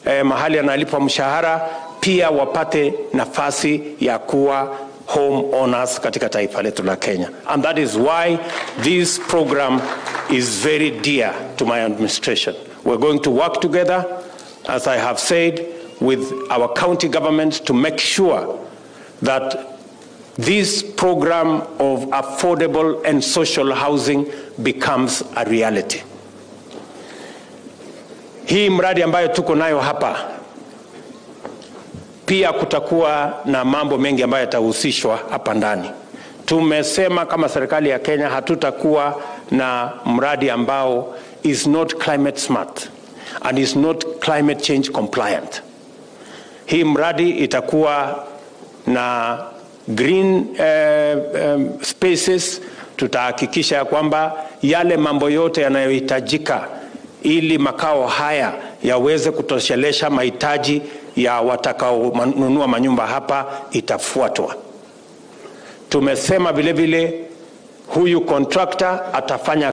eh, mahali analipwa mshahara pia wapate nafasi ya kuwa home owners katika taifa letu la Kenya. And that is why this program is very dear to my administration. We're going to work together, as I have said, with our county governments to make sure that this program of affordable and social housing becomes a reality. Hii mradi ambayo tuko nayo hapa pia kutakuwa na mambo mengi ambayo yatahusishwa hapa ndani. Tumesema kama serikali ya Kenya hatutakuwa na mradi ambao is not climate smart and is not climate change compliant. Hii mradi itakuwa na green eh, um, spaces. Tutahakikisha ya kwamba yale mambo yote yanayohitajika ili makao haya yaweze kutoshelesha mahitaji ya watakaonunua manyumba hapa itafuatwa. Tumesema vile vile huyu contractor atafanya